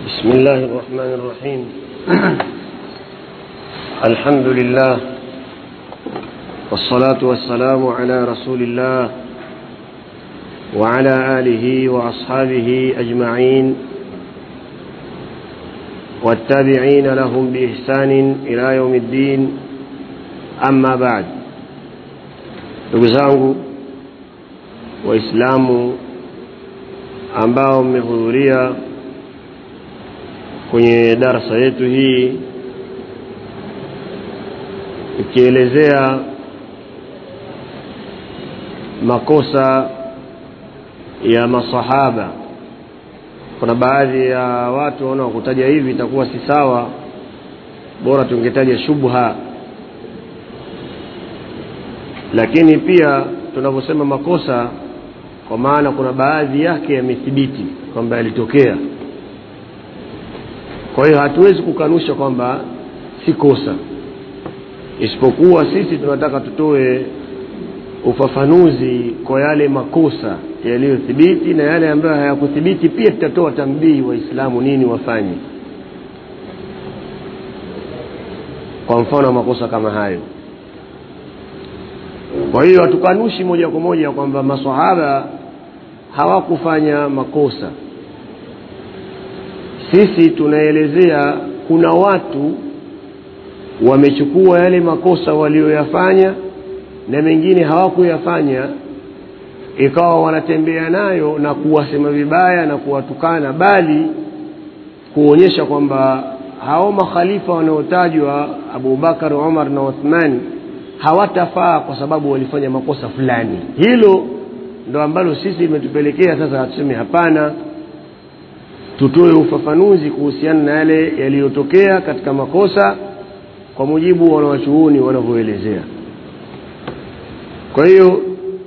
بسم الله الرحمن الرحيم الحمد لله والصلاة والسلام على رسول الله وعلى آله وأصحابه أجمعين والتابعين لهم بإحسان إلى يوم الدين أما بعد نقزانه waislamu ambao mmehudhuria kwenye darasa yetu hii ikielezea makosa ya masahaba kuna baadhi ya watu waona kutaja hivi itakuwa si sawa bora tungetaja shubha lakini pia tunavyosema makosa kwa maana kuna baadhi yake yamethibiti kwamba yalitokea kwa hiyo hatuwezi kukanusha kwamba si kosa isipokuwa sisi tunataka tutoe ufafanuzi kwa yale makosa yaliyothibiti na yale ambayo hayakuthibiti pia tutatoa tambii waislamu nini wafanye kwa mfano wa makosa kama hayo kwa hiyo hatukanushi moja kwa moja kwamba masahaba hawakufanya makosa sisi tunaelezea kuna watu wamechukua yale makosa walioyafanya na mengine hawakuyafanya ikawa wanatembea nayo na kuwasema vibaya na kuwatukana bali kuonyesha kwamba hao makhalifa wanaotajwa abubakar umar na uthmani hawatafaa kwa sababu walifanya makosa fulani hilo ndo ambalo sisi imetupelekea sasa tuseme hapana tutoe ufafanuzi kuhusiana na yale yaliyotokea katika makosa kwa mujibu wa wanawachuoni wanavyoelezea kwa hiyo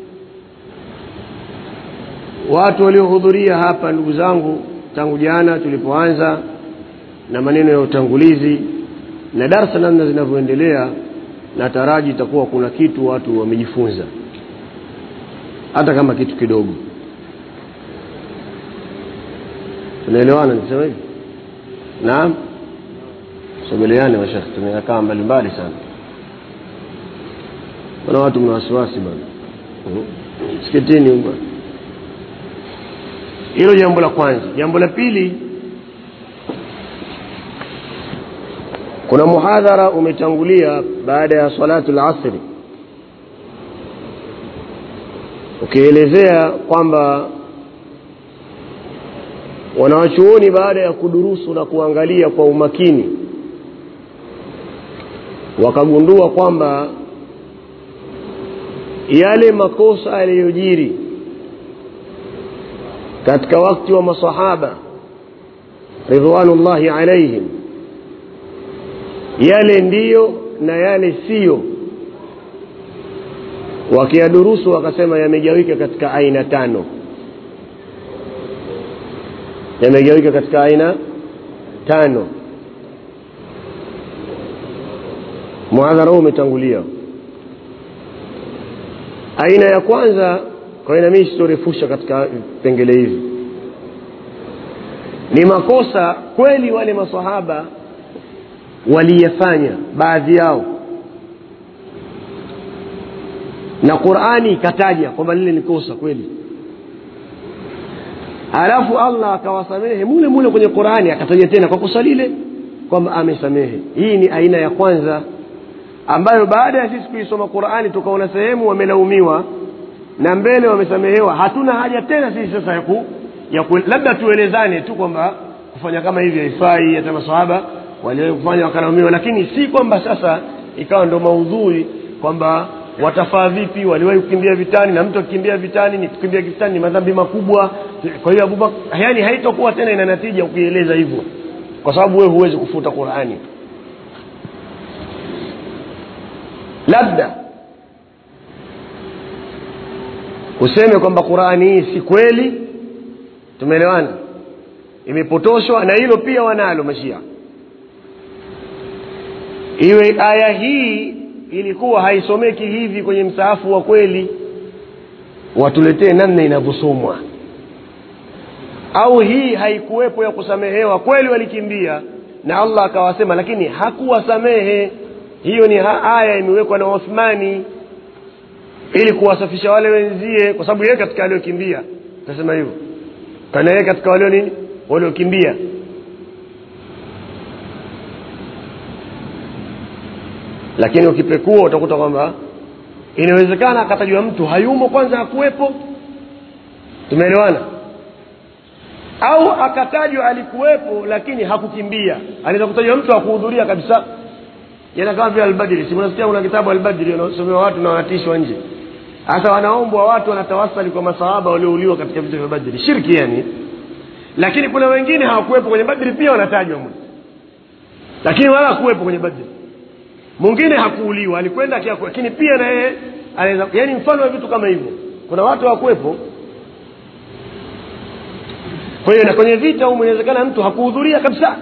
watu waliohudhuria hapa ndugu zangu tangu jana tulipoanza na maneno ya utangulizi na darsa namna zinavyoendelea nataraji itakuwa kuna kitu watu wamejifunza hata kama kitu kidogo tunaelewana nisema hivi naam sogeleane mashekh tumekaa mbalimbali sana kuna watu mna wasiwasi bana msikitini uh hilo jambo la kwanza jambo la pili kuna muhadhara umetangulia baada ya salatu lasri ukielezea kwamba wanawachuoni baada ya kudurusu na kuangalia kwa umakini wakagundua kwamba yale makosa yaliyojiri katika wakati wa masahaba ridwanullahi alaihim yale ndiyo na yale siyo wakiyadurusu wakasema yamegawika katika aina tano yamegawika katika aina tano muhadhara huu umetangulia aina ya kwanza kwa hiyo nami sitorefusha katika vipengele hivi ni makosa kweli wale masahaba waliyafanya baadhi yao na qurani ikataja kwamba lile ni kosa kweli alafu allah akawasamehe mule mule kwenye qurani akataja tena kwa kosa lile kwamba amesamehe hii ni aina ya kwanza ambayo baada ya sisi kuisoma qurani tukaona sehemu wamelaumiwa na mbele wamesamehewa hatuna haja tena sisi sasa ya ku, ya ku, labda tuelezane tu kwamba kufanya kama hivi haifai hata masahaba waliwahi kufanya wakalaumiwa lakini si kwamba sasa ikawa ndo maudhui kwamba watafaa vipi waliwahi kukimbia vitani na mtu akikimbia vitani ni kukimbia vitani ni madhambi makubwa kwa hiyo abubakar yani haitokuwa tena ina natija ukieleza hivyo kwa sababu wewe huwezi kufuta qurani labda useme kwamba qurani hii si kweli tumeelewana imepotoshwa na hilo pia wanalo mashia iwe aya hii ilikuwa haisomeki hivi kwenye msaafu wa kweli watuletee namna inavyosomwa au hii haikuwepo ya kusamehewa kweli walikimbia na allah akawasema lakini hakuwasamehe hiyo ni ha- aya imewekwa na uthmani ili kuwasafisha wale wenzie kwa sababu yeye katika waliokimbia tasema hivyo kana yeye katika walio nini waliokimbia lakini ukipekua utakuta kwamba inawezekana akatajwa mtu hayumo kwanza hakuwepo tumeelewana au akatajwa alikuwepo lakini hakukimbia anaweza kutajwa mtu hakuhudhuria kabisa yana kama vile albadri si unasikia kuna kitabu albadri unasomewa watu na wanatishwa nje hasa wanaombwa watu wanatawasali kwa masahaba waliouliwa katika vita vya badri shirki yani lakini kuna wengine hawakuwepo kwenye badri pia wanatajwa mle lakini wala hakuwepo kwenye badri mwingine hakuuliwa alikwenda akiaku lakini pia na yeye anaweza yani mfano wa vitu kama hivyo kuna watu hawakuwepo kwa hiyo na kwenye vita humu inawezekana mtu hakuhudhuria kabisa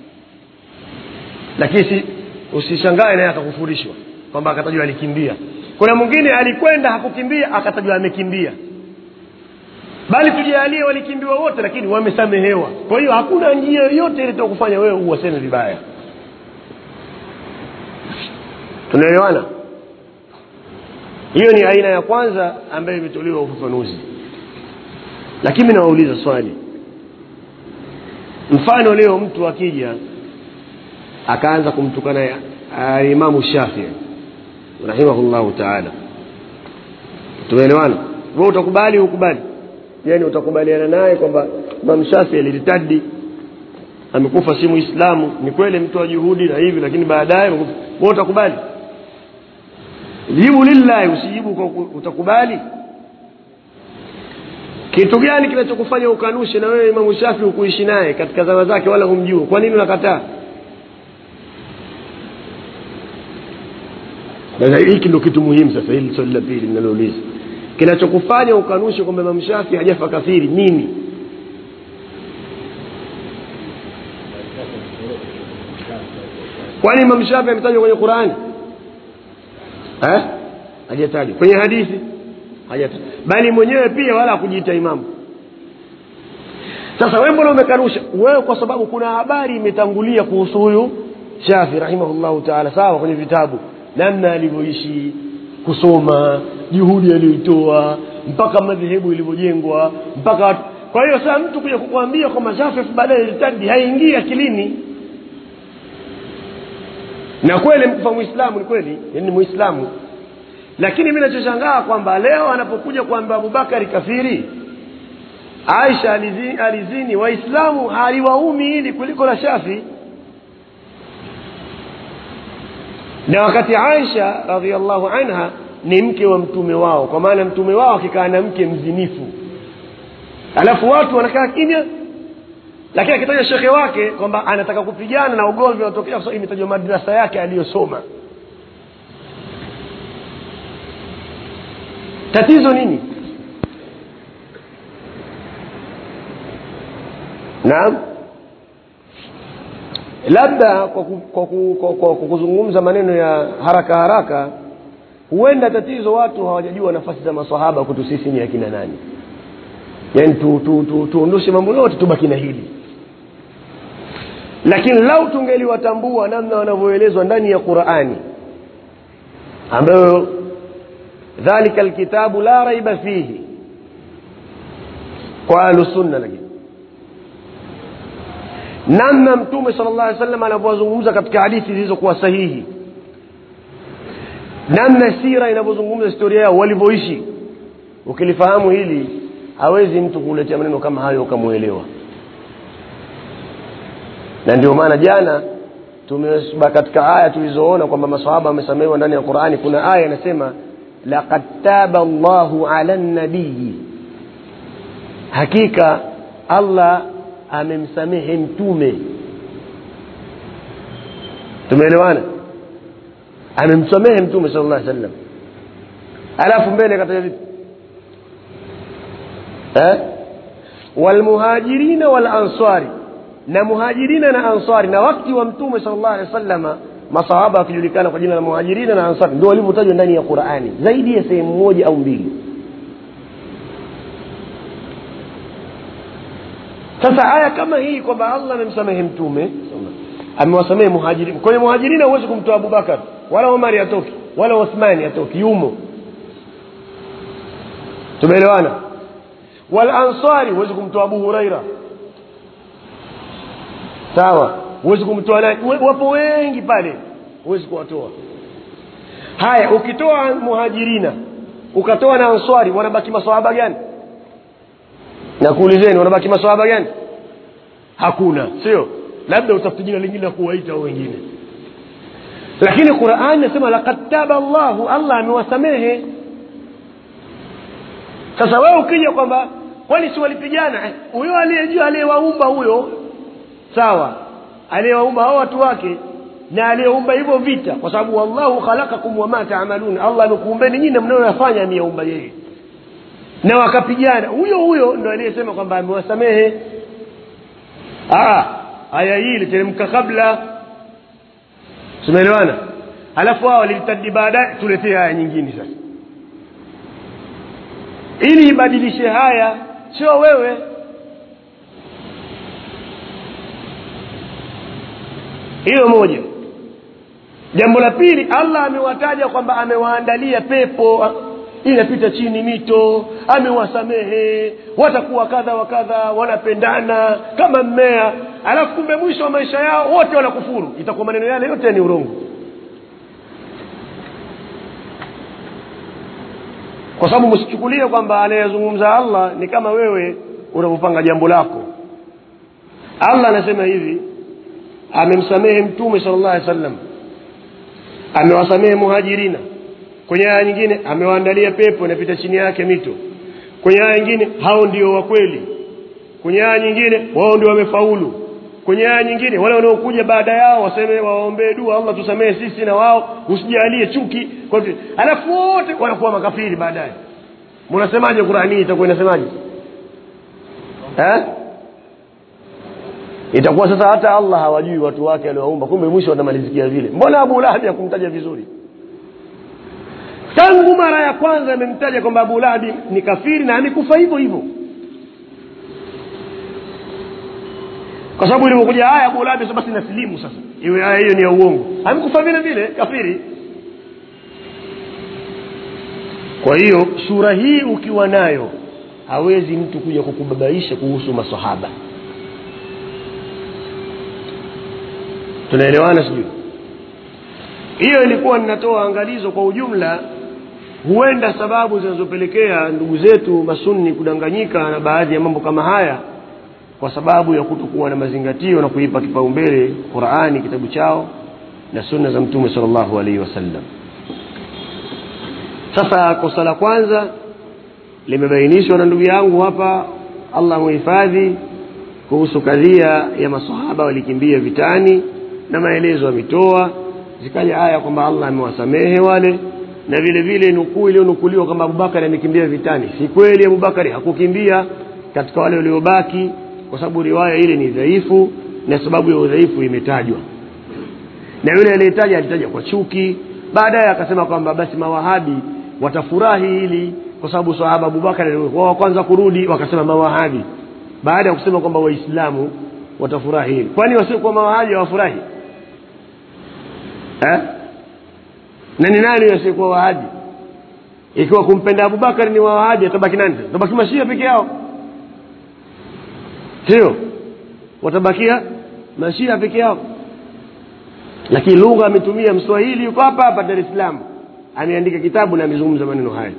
lakini si usishangae naye akakufurishwa kwamba akatajwa alikimbia kuna mwingine alikwenda hakukimbia akatajwa amekimbia bali tujalie walikimbiwa wote lakini wamesamehewa kwa hiyo hakuna njia yoyote ile kufanya wewe uwaseme vibaya tunaelewana hiyo ni aina ya kwanza ambayo imetolewa ufafanuzi lakini mi nawauliza swali mfano leo mtu akija akaanza kumtukana uh, imamu shafii rahimahullahu taala tumeelewana we utakubali ukubali yani utakubaliana naye kwamba imamu shafii aliritadi amekufa si muislamu ni kweli mtu wa juhudi na hivi lakini baadaye we utakubali jibu lillahi usijibu kwa utakubali kitu gani kinachokufanya ukanushe na wewe imamu shafi ukuishi naye katika zama zake wala humjua kwa nini unakataa hiki ndo kitu muhimu sasa hili swali la pili linalouliza kinachokufanya ukanushe kwamba imamu shafi hajafa kafiri nini kwani imamu shafi ametajwa kwenye qurani eh? hajatajwa kwenye hadithi hajatajwa bali mwenyewe pia wala hakujiita imamu sasa wewe mbona umekanusha wewe kwa sababu kuna habari imetangulia kuhusu huyu shafi rahimahullahu taala sawa kwenye vitabu namna alivyoishi kusoma juhudi aliyoitoa mpaka madhehebu ilivyojengwa mpaka watu kwa hiyo sasa mtu kuja kukwambia kwamba shafi baadaye ilitadi haingii akilini na kweli mkufa muislamu ni kweli ni muislamu lakini mi nachoshangaa kwamba leo anapokuja kwamba abubakari kafiri aisha alizini, alizini waislamu haliwaumi hili kuliko la shafi na wakati aisha radiallahu anha ni mke wa mtume wao kwa maana mtume wao akikaa na mke mzinifu alafu watu wanakaa kimya lakini akitaja shekhe wake kwamba anataka kupigana na ugomvi unatokea kwa sababu imetajwa madrasa yake aliyosoma tatizo nini naam labda kwa, ku, kwa, ku, kwa, kwa, kwa kuzungumza maneno ya haraka haraka huenda tatizo watu hawajajua nafasi za masahaba kwetu sisi ni akina nani yaani tuondoshe tu, tu, tu, tu mambo yote tubaki na hili lakini lau tungeliwatambua namna wanavyoelezwa ndani ya qurani ambayo dhalika lkitabu la raiba fihi kwa ahlusunna lakini namna mtume sala llah alih sallam anavyowazungumza katika hadithi zilizokuwa sahihi namna sira inavyozungumza historia yao walivyoishi ukilifahamu hili hawezi mtu kuletea maneno kama hayo ukamwelewa na ndio maana jana tumeba katika aya tulizoona kwamba masahaba wamesamehewa ndani ya qurani kuna aya inasema laqad taba llahu ala nabiyi hakika allah amemsamehe mtume tumeelewana amemsamehe mtume sala llah sallam alafu mbele kataja vipi eh? walmuhajirina walansari na muhajirina na ansari na wakti wa mtume sala llah alehi wa sallama masahaba wakijulikana kwa jina la muhajirina na ansari ndio walivyotajwa ndani ya qurani zaidi ya sehemu moja au mbili sasa aya kama hii kwamba allah amemsamehe mtume amewasamehe muhajirini kwenye muhajirina huwezi kumtoa abubakar wala omari atoki wala uthmani atoki yumo tumeelewana walansari huwezi kumtoa abu huraira sawa huwezi kumtoa nani We- wapo wengi pale huwezi kuwatoa haya ukitoa muhajirina ukatoa na answari wanabaki masahaba gani nakuulizeni wanabaki masahaba gani hakuna sio labda utafute jina lingine la kuwaita hao wengine lakini qurani nasema lakad taba llahu allah amewasamehe sasa wewe ukija kwamba kwani si walipigana Eh, huyo aliyejua aliyewaumba huyo sawa aliyewaumba hao watu wake na aliyeumba hivyo vita kwa sababu wallahu khalakakum wama taamalun allah amekuumbeni nyinyi na mnayoyafanya ameyaumba yeye na wakapigana huyo huyo ndo aliyesema kwamba amewasamehe Ah, aya hii iliteremka kabla tumeelewana alafu hao walilitadi baadaye tuletee aya nyingine sasa ili ibadilishe haya sio wewe hiyo moja jambo la pili allah amewataja kwamba amewaandalia pepo inapita chini mito amewasamehe watakuwa kadha wa kadha wanapendana kama mmea alafu kumbe mwisho wa maisha yao wote wanakufuru itakuwa maneno yale yote ni urongo kwa sababu msichukulie kwamba anayezungumza allah ni kama wewe unavyopanga jambo lako allah anasema hivi amemsamehe mtume sala llah alih wasallam amewasamehe muhajirina kwenye aya nyingine amewaandalia pepo inapita chini yake mito kwenye aya nyingine hao ndio wa kweli kwenye aya nyingine wao ndio wamefaulu kwenye aya nyingine wale wanaokuja baada yao waseme waombee dua allah tusamehe sisi na wao usijalie chuki kwa hivyo alafu wote wanakuwa makafiri baadaye mnasemaje qurani hii itakuwa inasemaje eh? itakuwa sasa hata allah hawajui watu wake aliowaumba kumbe mwisho watamalizikia vile mbona abu lahabi hakumtaja vizuri tangu mara ya kwanza amemtaja kwamba abu lahabi ni kafiri na amekufa hivyo hivyo kwa sababu ilivyokuja aya abu lahabi basi nasilimu sasa iwe aya hiyo ni ya uongo amekufa vile vile kafiri kwa hiyo sura hii ukiwa nayo hawezi mtu kuja kukubabaisha kuhusu masahaba tunaelewana sijui hiyo ilikuwa ninatoa angalizo kwa ujumla huenda sababu zinazopelekea ndugu zetu masunni kudanganyika na baadhi ya mambo kama haya kwa sababu ya kutokuwa na mazingatio na kuipa kipaumbele qurani kitabu chao na sunna za mtume sal llahu alaihi wasallam sasa kosa la kwanza limebainishwa na ndugu yangu hapa allah muhifadhi kuhusu kadhia ya masahaba walikimbia vitani na maelezo ametoa zikaja aya kwamba allah amewasamehe wale na vile vile nukuu iliyonukuliwa kwamba abubakari amekimbia vitani si kweli abubakari hakukimbia katika wale waliobaki kwa sababu riwaya ile ni dhaifu na sababu ya udhaifu imetajwa na yule aliyetaja alitaja kwa chuki baadaye akasema kwamba basi mawahabi watafurahi hili kwa sababu sahaba abubakar alikuwa wa kwanza kurudi wakasema mawahabi baada ya kusema kwamba waislamu watafurahi hili kwani wasiokuwa mawahabi hawafurahi eh? na ni nani wasiokuwa wahabi ikiwa kumpenda abubakar ni wawahabi atabaki nani atabaki mashia peke yao sio watabakia mashia peke yao lakini lugha ametumia mswahili yuko hapa hapa dar es salaam ameandika kitabu na amezungumza maneno haya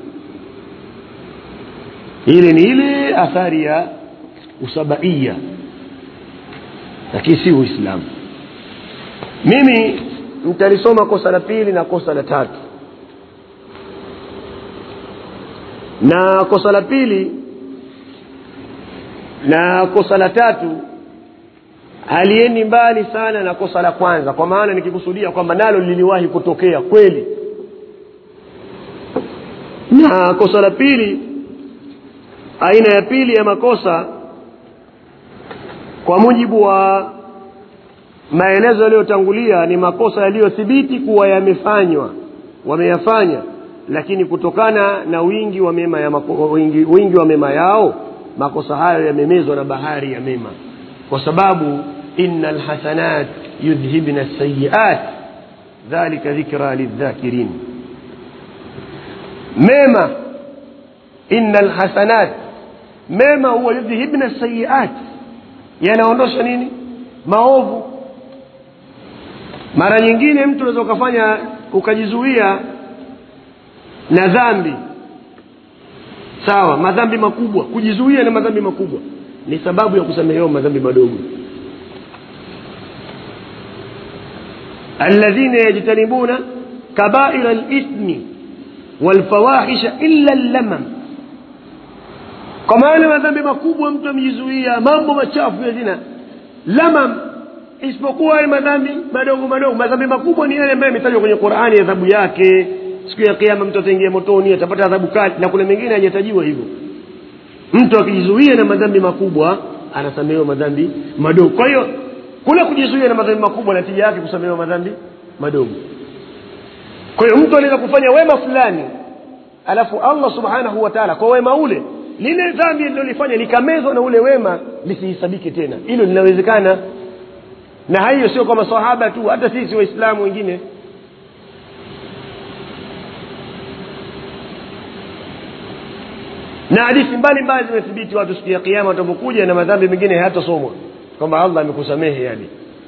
ile ni ile athari ya usabaia lakini si uislamu mimi mtalisoma kosa la pili na kosa la tatu na kosa la pili na kosa la tatu haliendi mbali sana na kosa la kwanza kwa maana nikikusudia kwamba nalo liliwahi kutokea kweli na kosa la pili aina ya pili ya makosa kwa mujibu wa maelezo yaliyotangulia ni makosa yaliyothibiti kuwa yamefanywa wameyafanya lakini kutokana na wingi wa mema ya mako, wingi, wingi wa mema yao makosa hayo yamemezwa na bahari ya mema kwa sababu ina lhasanat yudhhibna sayiat dhalika dhikra lildhakirin mema ina lhasanat mema huwa yudhhibna sayiat yanaondosha nini maovu mara nyingine mtu unaweza ukafanya ukajizuia na dhambi sawa madhambi makubwa kujizuia na madhambi makubwa ni sababu ya kusamehewa madhambi madogo alladhina yajtanibuna kabaira lithmi walfawahisha illa llamam kwa maana madhambi makubwa mtu amejizuia mambo machafu ya zina lamam isipokuwa yale madhambi madogo madogo madhambi makubwa ni yale ambayo yametajwa kwenye qurani adhabu yake siku ya kiama mtu ataingia motoni atapata adhabu kali na kuna mengine hajatajiwa hivyo mtu akijizuia na madhambi makubwa anasamehewa madhambi madogo kwa hiyo kule kujizuia na madhambi makubwa natija yake kusamehewa madhambi madogo kwa hiyo mtu anaweza kufanya wema fulani alafu allah subhanahu wa taala kwa wema ule lile dhambi lilolifanya likamezwa na ule wema lisihesabike tena hilo linawezekana na hiyo sio kwa masahaba tu hata sisi waislamu wengine na hadithi mbalimbali zimethibiti watu siku ya kiama watapokuja na madhambi mengine hayatasomwa kwamba allah amekusamehe yani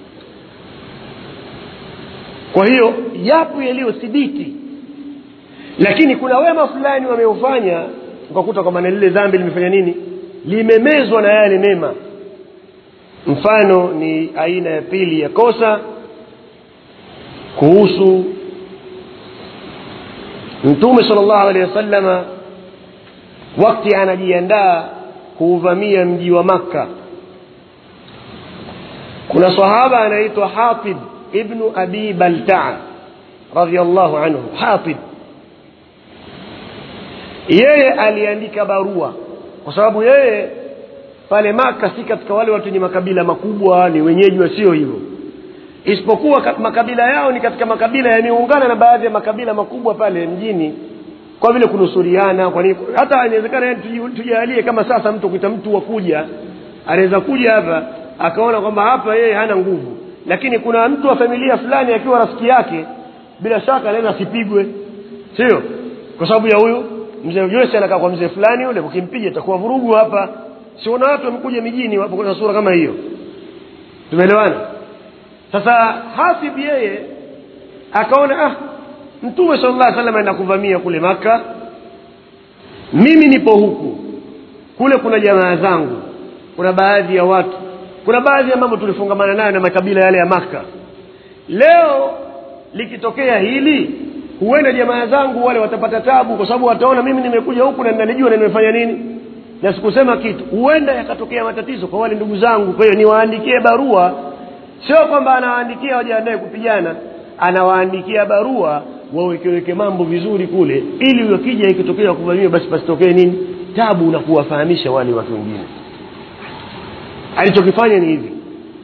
kwa hiyo yapo yaliyothibiti lakini kuna wema fulani wameufanya ukakuta kwamba na lile dhambi limefanya nini limemezwa na yale mema mfano ni aina ya pili ya kosa kuhusu mtume sal llahu alehi wasalama wakti anajiandaa kuuvamia mji wa makka kuna sahaba anaitwa hatib ibnu abi baltaa radiallahu anhu hatib yeye aliandika barua kwa sababu yeye pale maka si katika wale watu wenye makabila makubwa ni wenyeji wasio hivyo isipokuwa makabila yao ni katika makabila yameungana na baadhi ya makabila makubwa pale mjini kwa vile kunusuriana kwa nini hata inawezekana tujalie kama sasa mtu kuita mtu wa kuja anaweza kuja hapa akaona kwamba hapa yeye hana nguvu lakini kuna mtu wa familia fulani akiwa rafiki yake bila shaka anaweza asipigwe sio kwa sababu ya huyu mzee Jose anakaa kwa mzee fulani yule ukimpiga itakuwa vurugu hapa siona watu wamekuja mijini wapo kwa sura kama hiyo tumeelewana sasa hasib yeye akaona ah mtume sallallahu alaihi wasallam aenda kuvamia kule maka mimi nipo huku kule kuna jamaa zangu kuna baadhi ya watu kuna baadhi ya mambo tulifungamana nayo na makabila yale ya maka leo likitokea hili huenda jamaa zangu wale watapata tabu kwa sababu wataona mimi nimekuja huku na ninanijua na nimefanya nini na sikusema kitu huenda yakatokea matatizo kwa wale ndugu zangu kwa hiyo niwaandikie barua sio kwamba anawaandikia wajiandae kupigana anawaandikia barua wawekeweke mambo vizuri kule ili wakija ikitokea kuvamiwa basi pasitokee nini tabu na kuwafahamisha wale watu wengine alichokifanya ni hivi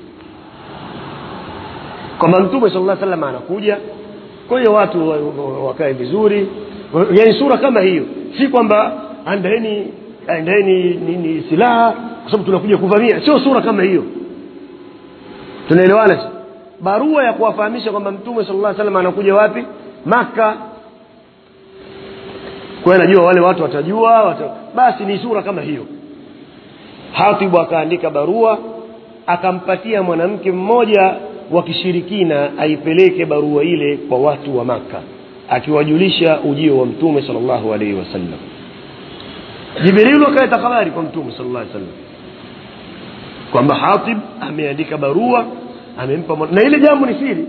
kwamba mtume sala llah salam anakuja kwa hiyo watu wakae vizuri yani sura kama hiyo si kwamba andaeni andaeni nini silaha kwa sababu tunakuja kuvamia sio sura kama hiyo tunaelewana barua ya kuwafahamisha kwamba mtume sala llah salam anakuja wapi maka kwa hiyo najua wale watu watajua wata... basi ni sura kama hiyo hatibu akaandika barua akampatia mwanamke mmoja wa kishirikina aipeleke barua ile kwa watu wa maka akiwajulisha ujio wa mtume sal llahu alaihi wasallam jibrilu akaleta habari kwa mtume sal llah sallam kwamba hatib ameandika barua amempa na ile jambo ni siri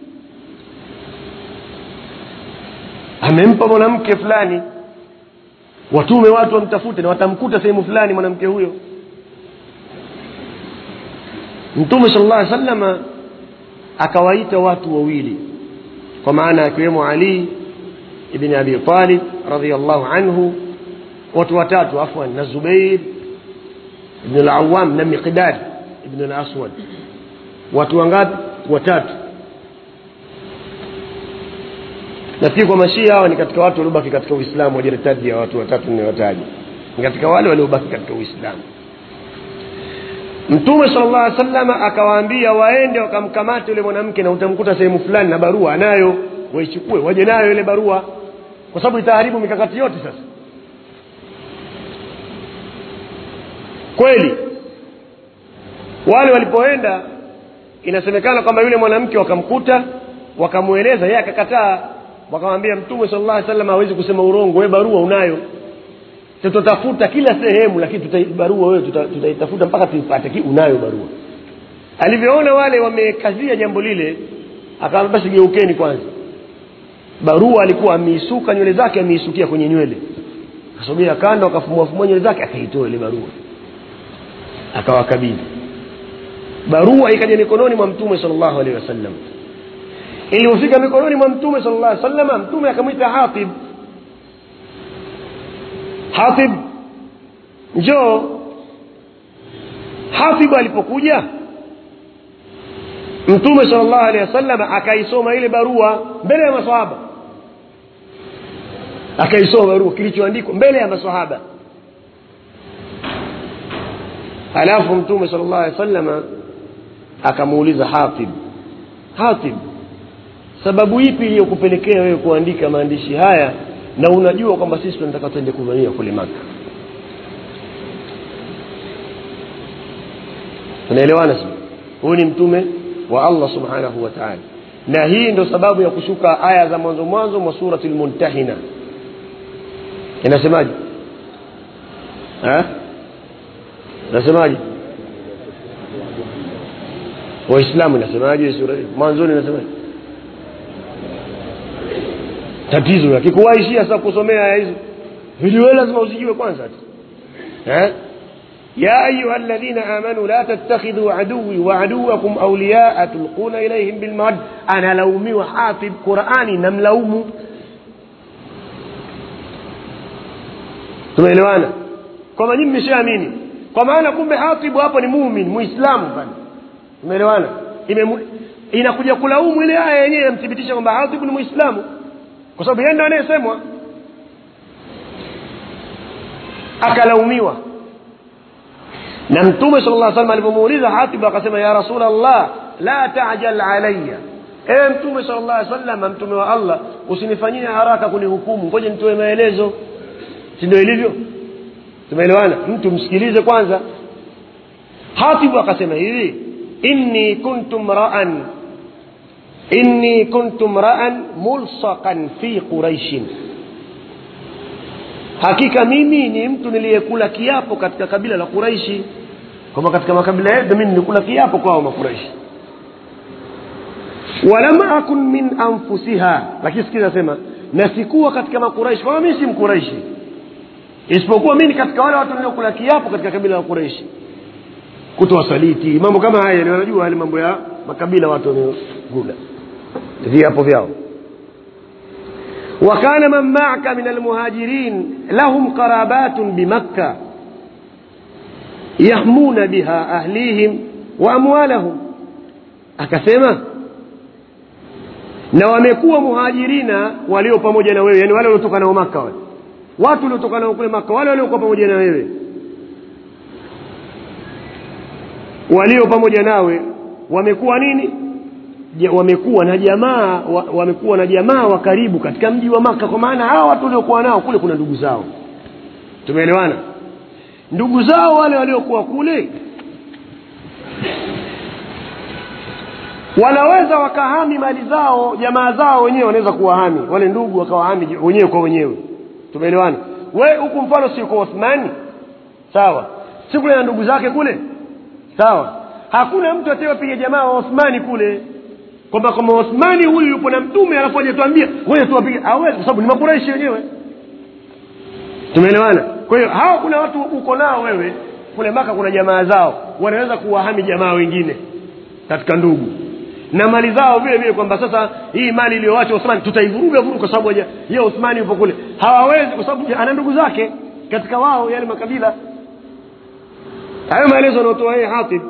amempa mwanamke fulani watume watu wamtafute na watamkuta sehemu fulani mwanamke huyo mtume sal llah alih salama akawaita watu wawili kwa maana akiwemo ali ibni abi talib radiallahu anhu watu watatu afwan na zubair ibn lawam na miqdad ibn laswad watu wangapi watatu nafikiri kwa mashia hawa ni katika watu waliobaki katika uislamu wajiritadi ya watu watatu niwataja ni katika wale waliobaki katika uislamu mtume sala llah alih salama akawaambia waende wakamkamate yule mwanamke na utamkuta sehemu fulani na barua anayo waichukue waje nayo ile barua kwa sababu itaharibu mikakati yote sasa kweli wale walipoenda inasemekana kwamba yule mwanamke wakamkuta wakamweleza yeye akakataa wakamwambia mtume sala llah salam hawezi kusema urongo we barua unayo tutatafuta kila sehemu lakini tuta, barua wewe tutaitafuta tuta mpaka tuipate ki unayo barua alivyoona wale wamekazia jambo lile akaambia basi geukeni kwanza barua alikuwa ameisuka nywele zake ameisukia kwenye nywele akasogea kando akafumuafumua nywele zake akaitoa ile barua akawakabidhi barua ikaja mikononi mwa mtume sal llahu alehi wasallam ilipofika mikononi mwa mtume sal llah salama mtume akamwita hatib hatib njoo hatib alipokuja mtume sal llahu alehi wasallam akaisoma ile barua mbele ya masahaba akaisoma barua kilichoandikwa mbele ya masahaba alafu mtume sal llahu alehi wasalama akamuuliza hatib hatib sababu ipi iliyokupelekea wewe kuandika maandishi haya na unajua kwamba sisi tunataka twende kuvamia kule maka tunaelewana si huyu ni mtume wa allah subhanahu wa taala na hii ndo sababu ya kushuka aya za mwanzo mwanzo mwa surati lmuntahina inasemaje inasemaje waislamu inasemaje mwanzoni inasemaje tatizo akikuwaishia sasa kusomea aya hizo viliwe lazima uzijue kwanza eh? يا أيها الذين آمنوا لا تتخذوا عدوي وعدوكم أولياء تلقون إليهم بالمود أنا لومي وحافظ قرآني نملوم tumeelewana kwamba nyinyi mmeshaamini kwa maana kumbe hatibu hapo ni mumin muislamu bana tumeelewana inakuja kulaumu ile aya yenyewe yamthibitisha kwamba hatibu ni muislamu kwa sababu yeye ndo anayesemwa akalaumiwa na mtume sala llah salam alivyomuuliza hatibu akasema ya rasul allah la tajal alaya ewe mtume sala llah salama mtume wa allah usinifanyie haraka kunihukumu ngoja nitoe maelezo si ndio ilivyo tumeelewana mtu msikilize kwanza hatibu akasema hivi inni kuntu mraan inni kuntu mraan mulsaqan fi quraishin hakika mimi ni mtu niliyekula kiapo katika kabila la quraishi kwamba katika makabila yetu mimi nilikula kiapo kwao makuraishi walam akun min anfusiha lakini sikiza nasema na sikuwa katika makuraishi kwamba mimi si mkuraishi isipokuwa mimi katika wale watu niliokula kiapo katika kabila la quraishi kutoa saliti mambo kama haya ni wanajua hali mambo ya makabila watu wanaokula viapo vyao وكان من معك من المهاجرين لهم قرابات بمكة يهمون بها أهليهم وأموالهم akasema na wamekuwa muhajirina walio pamoja na wewe yani wale waliotoka nao maka wale watu waliotoka nao kule maka wale waliokuwa pamoja na wewe walio pamoja nawe wamekuwa nini ja, wamekuwa na jamaa wa, wamekuwa na jamaa wa karibu katika mji wa maka kwa maana hawa watu waliokuwa nao kule kuna ndugu zao tumeelewana ndugu zao wale waliokuwa kule wanaweza wakahami mali zao jamaa zao wenyewe wanaweza kuwahami wale ndugu wakawahami wenyewe kwa wenyewe tumeelewana we huku mfano si kwa Uthmani sawa si kule na ndugu zake kule sawa hakuna mtu atayewapiga jamaa wa Uthmani kule kwamba kama Uthmani huyu yupo na mtume alafu hajatuambia wewe tuwapige hawezi kwa sababu ni makuraishi wenyewe tumeelewana kwa hiyo hawa kuna watu uko nao wewe kule maka kuna jamaa zao wanaweza kuwahami jamaa wengine katika ndugu na mali zao vile vile kwamba sasa hii mali iliyowacha Uthmani tutaivuruga vuruga kwa sababu yeye Uthmani yupo kule hawawezi kwa sababu ana ndugu zake katika wao yale makabila hayo maelezo anaotoa yeye Hatib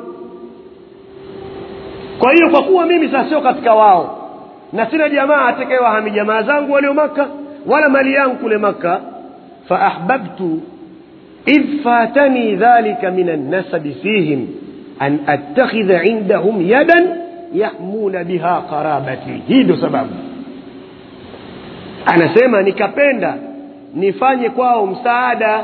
kwa hiyo kwa kuwa mimi sasa sio katika wao na sina jamaa atakayewahami jamaa zangu walio maka wala mali yangu kule maka faahbabtu idh fatani dhalika min annasabi fihim an attakhidha indahum yadan yahmuna biha qarabati hii ndio sababu anasema nikapenda nifanye kwao msaada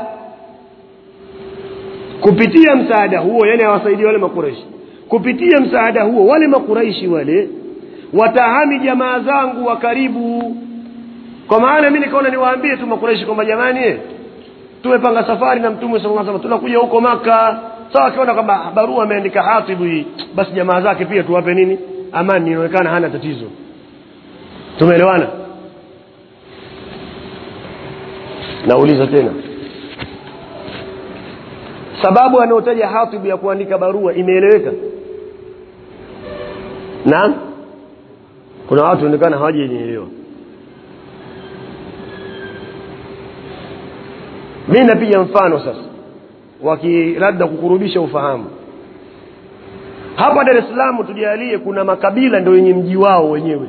kupitia msaada huo yani awasaidia wale makuraishi kupitia msaada huo wale makuraishi wale watahami jamaa zangu wa karibu kwa maana mi nikaona niwaambie tu makuraishi kwamba jamani eh, tumepanga safari na mtume sala salam tunakuja huko maka sawa akiona kwamba barua ameandika hatibu hii basi jamaa zake pia tuwape nini amani inaonekana hana tatizo tumeelewana nauliza tena sababu anayotaja hatibu ya kuandika barua imeeleweka naam kuna watu onekana hawajaielewa mi napiga mfano sasa waki labda kukurubisha ufahamu hapa dar es salaam tujalie kuna makabila ndio wenye mji wao wenyewe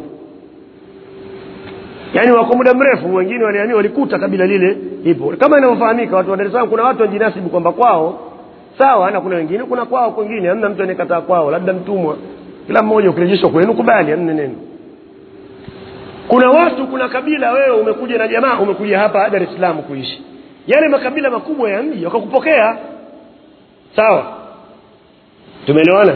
yaani wako muda mrefu wengine waliamia walikuta kabila lile ipo kama inavyofahamika watu wa dar es salaam kuna watu wajinasibu kwamba kwao sawa na kuna wengine kuna kwao kwengine hamna mtu anayekataa kwao labda mtumwa kila mmoja ukirejeshwa kwenu kubali hamna neno kuna watu kuna kabila wewe umekuja na jamaa umekuja hapa dar es salaam kuishi yale makabila makubwa ya mji wakakupokea sawa tumeelewana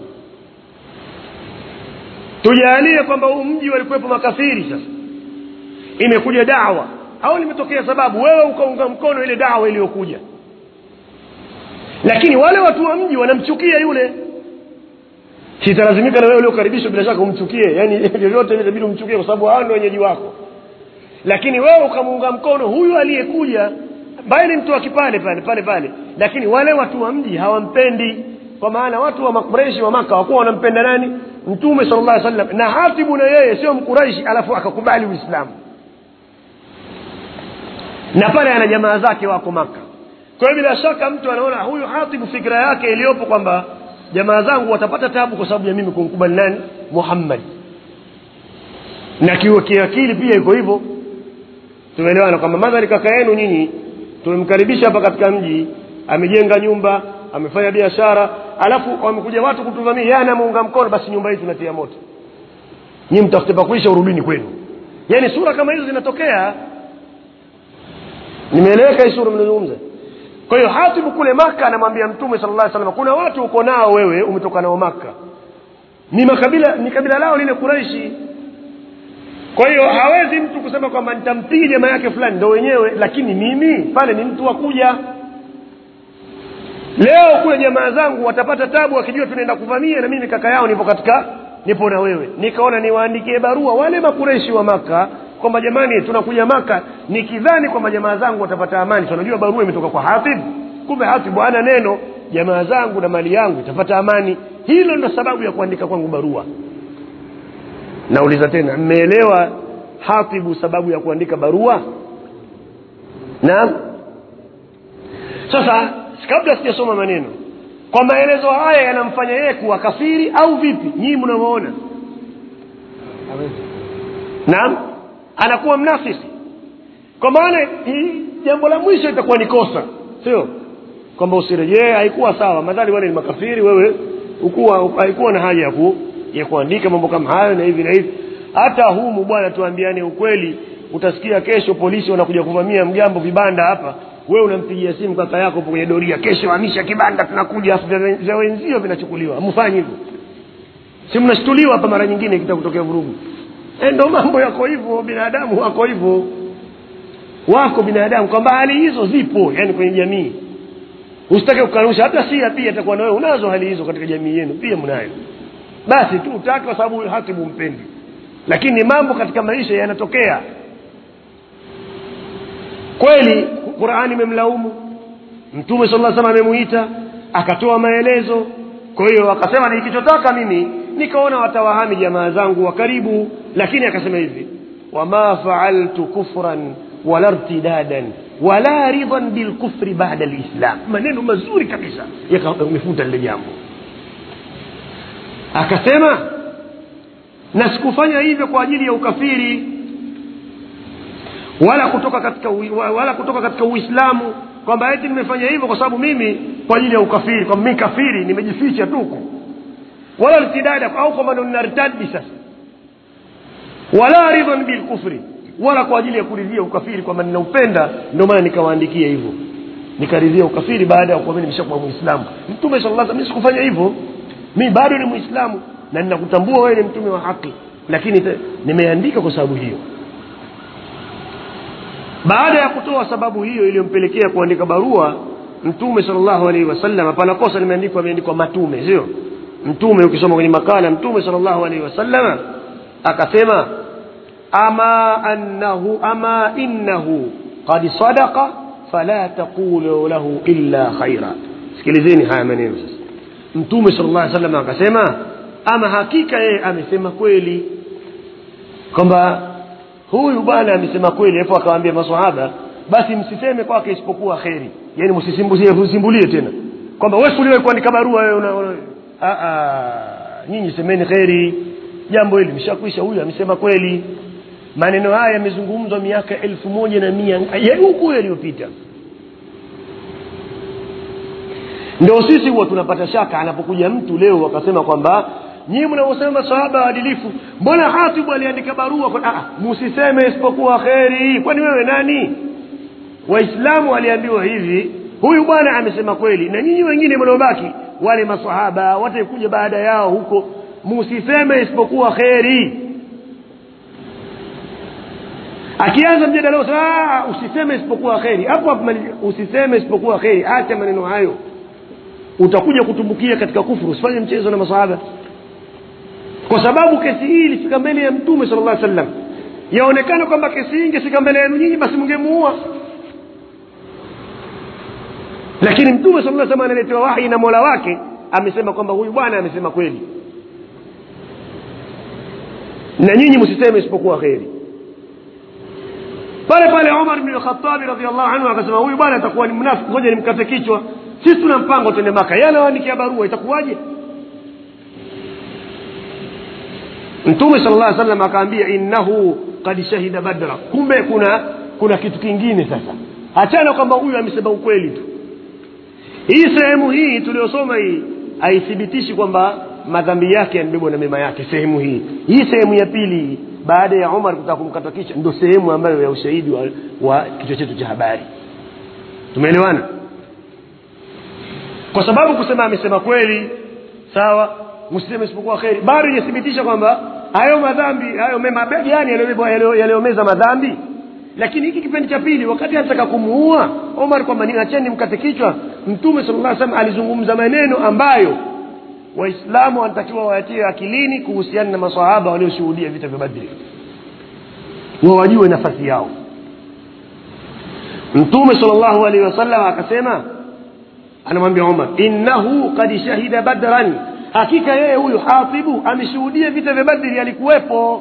tujalie kwamba huu mji walikuwepo makafiri sasa imekuja dawa au limetokea sababu wewe ukaunga mkono ile dawa iliyokuja lakini wale watu wa mji wanamchukia yule sitalazimika na wewe uliokaribishwa bila shaka umchukie yani vyovyote itabidi umchukie kwa sababu hao ndio wenyeji wako lakini wewe ukamuunga mkono huyu aliyekuja ambaye ni mtu wa kipale pale pale pale lakini wale watu wa mji hawampendi kwa maana watu wa makureishi wa maka wakuwa wanampenda nani mtume sala llah sallam na hatibu na yeye sio mkuraishi alafu akakubali uislamu na pale ana jamaa zake wako maka kwa hiyo bila shaka mtu anaona huyu hatibu fikira yake iliyopo kwamba jamaa zangu watapata tabu kwa sababu ya mimi kumkubali nani muhammad na kiakili pia iko hivyo tumeelewana kwamba madhari kaka yenu nyinyi tumemkaribisha hapa katika mji amejenga nyumba amefanya biashara alafu wamekuja watu kutuvamia yeye anamuunga mkono basi nyumba hii tunatia moto nyi mtafute pakuisha urudini kwenu yaani sura kama hizo zinatokea nimeeleweka hii sura mnazungumza kwa hiyo hatibu kule maka anamwambia mtume sala llah salam kuna watu uko nao wewe umetoka nao maka ni makabila ni kabila lao lile kuraishi kwa hiyo hawezi mtu kusema kwamba nitampiga jamaa yake fulani ndo wenyewe lakini mimi pale ni mtu wa kuja leo kule jamaa zangu watapata tabu wakijua tunaenda kuvamia na mimi kaka yao nipo katika nipo na wewe nikaona niwaandikie barua wale makureshi wa maka kwamba jamani tunakuja maka nikidhani kwamba jamaa zangu watapata amani tunajua barua imetoka kwa hatib kumbe hatibu ana neno jamaa zangu na mali yangu itapata amani hilo ndo sababu ya kuandika kwangu barua nauliza tena mmeelewa hatibu sababu ya kuandika barua naam sasa kabla sijasoma maneno kwa maelezo haya yanamfanya yeye kuwa kafiri au vipi nyii mnavyoona naam anakuwa mnafisi kwa maana hii jambo la mwisho itakuwa ni kosa sio kwamba usirejee haikuwa sawa madhali wale ni makafiri wewe ukuwa haikuwa na haja ya ku, ya kuandika mambo kama hayo na hivi na hivi hata humu bwana tuambiane ukweli utasikia kesho polisi wanakuja kuvamia mgambo vibanda hapa wewe unampigia simu kaka yako hapo kwenye doria kesho hamisha kibanda tunakuja afu vya- vya wenzio vinachukuliwa mfanyi hivyo si mnashtuliwa hapa mara nyingine kita kutokea vurugu e, ndo mambo yako hivyo binadamu wako hivyo wako binadamu kwamba hali hizo zipo yani kwenye jamii usitake kukanusha hata sia pia atakuwa na wewe unazo hali hizo katika jamii yenu pia mnayo basi tu utaki kwa sababu hatibu mpendi lakini ni mambo katika maisha yanatokea kweli qurani imemlaumu mtume sala salam amemuita akatoa maelezo kwa hiyo akasema nikichotaka mimi nikaona watawahami jamaa zangu wa karibu lakini akasema hivi wama faaltu kufran wala irtidadan wala ridhan bilkufri bada lislam maneno mazuri kabisa yamefuta lile jambo akasema na sikufanya hivyo kwa ajili ya ukafiri wala kutoka katika ui- wa- wala kutoka katika uislamu kwamba eti nimefanya hivyo kwa sababu mimi kwa ajili ya ukafiri kwamba mimi kafiri nimejificha tu huko wala irtidada au kwamba ndo ninartadi sasa wala ridhan bilkufri wala kwa ajili ya kuridhia ukafiri kwamba ninaupenda ndio maana nikawaandikia hivyo nikaridhia ukafiri baada ya kuwa mimi nimeshakuwa muislamu mtume sallallahu alaihi wasallam sikufanya hivyo mimi bado ni muislamu na ninakutambua wewe ni mtume wa haki lakini te- nimeandika kwa sababu hiyo baada ya kutoa sababu hiyo iliyompelekea kuandika barua mtume sallallahu alaihi wasallam pana kosa limeandikwa imeandikwa matume sio mtume ukisoma kwenye makala mtume sallallahu alaihi wasallam akasema ama annahu ama innahu qad sadaqa fala taqulu lahu illa khaira sikilizeni haya maneno sasa mtume sallallahu alaihi wasallam akasema ama hakika yeye amesema kweli kwamba huyu bwana amesema kweli alafu akawaambia maswahaba basi msiseme kwake isipokuwa kheri yani msisimbulie msimbulie tena kwamba wewe uliwahi kuandika barua wewe una, una a a nyinyi semeni kheri jambo hili mshakwisha huyu amesema kweli maneno haya yamezungumzwa miaka elfu moja na mia ya huku yaliyopita ndio sisi huwa tunapata shaka anapokuja mtu leo akasema kwamba nyinyi mnaosema masahaba waadilifu mbona hatibu aliandika barua kwa ah msiseme isipokuwa kheri kwani wewe nani waislamu waliambiwa hivi huyu bwana amesema kweli na nyinyi wengine mnaobaki wale masahaba watakuja baada yao huko msiseme isipokuwa kheri akianza mjadala usema, "Ah, usiseme isipokuwa kheri hapo hapo mali- usiseme isipokuwa kheri acha maneno hayo utakuja kutumbukia katika kufuru usifanye mchezo na masahaba kwa sababu kesi hii ilifika mbele ya mtume sala llah sallam yaonekana kwamba kesi hii ingefika mbele yenu nyinyi basi mngemuua lakini mtume sala llah sallam analetewa wahi na mola wake amesema kwamba huyu bwana amesema kweli na nyinyi msiseme isipokuwa kheri pale pale umar bni lkhatabi radiallahu anhu akasema huyu bwana atakuwa ni mnafiki ngoja nimkate kichwa sisi tuna mpango twende maka yeye anawaandikia barua itakuwaje mtume sala llah salam akaambia innahu kad shahida badra kumbe kuna kuna kitu kingine sasa hachana kwamba huyu amesema ukweli tu hii sehemu hii tuliyosoma hii haithibitishi kwamba madhambi yake yamebebwa na mema yake sehemu hii hii sehemu ya pili hii, baada ya umar kutaka kumkata kichwa ndo sehemu ambayo ya ushahidi wa, wa kichwa chetu cha habari tumeelewana kwa sababu kusema amesema kweli sawa msiseme isipokuwa kheri bado inathibitisha kwamba hayo madhambi hayo mema gani yaliyobebwa- yaliyo- yaliyomeza madhambi lakini hiki kipindi cha pili wakati anataka kumuua omar kwamba niacheni mkate kichwa mtume sala llah salam alizungumza maneno ambayo waislamu wanatakiwa wayatie akilini kuhusiana na masahaba walioshuhudia vita vya badri wawajue nafasi yao mtume sala llahu alaihi wasallam akasema anamwambia umar innahu kad shahida badran hakika yeye huyu hatibu ameshuhudia vita vya badri alikuwepo